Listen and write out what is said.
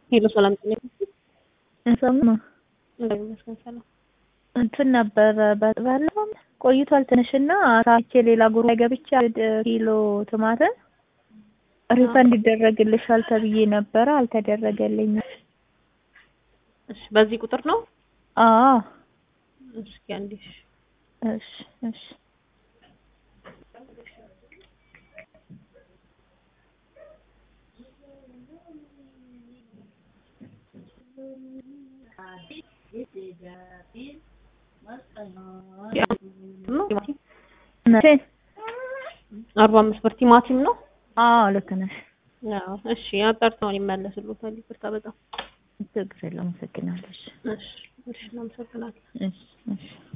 ሄሎ ሰላም ጤና እንሰማ እንደምን ይመስገን ሰላም እንትን ነበረ ባለፈው ቆይቷል ትንሽና ሳቼ ሌላ ጉሩ ላይ ገብቼ አንድ ኪሎ ቲማቲም ሪፈንድ ይደረግልሻል ተብዬ ነበረ አልተደረገልኝም። እሺ በዚህ ቁጥር ነው አዎ እስኪ አንዴ እሺ እሺ እሺ መቼ? አርባ አምስት ብር ቲማቲም ነው አዎ ልክ ነሽ። አዎ እሺ አጣርተውን ይመለስልዎታል ይቅርታ በጣም ችግር የለውም። አመሰግናለሁ። እሺ እሺ እሺ እናመሰግናለን እሺ እሺ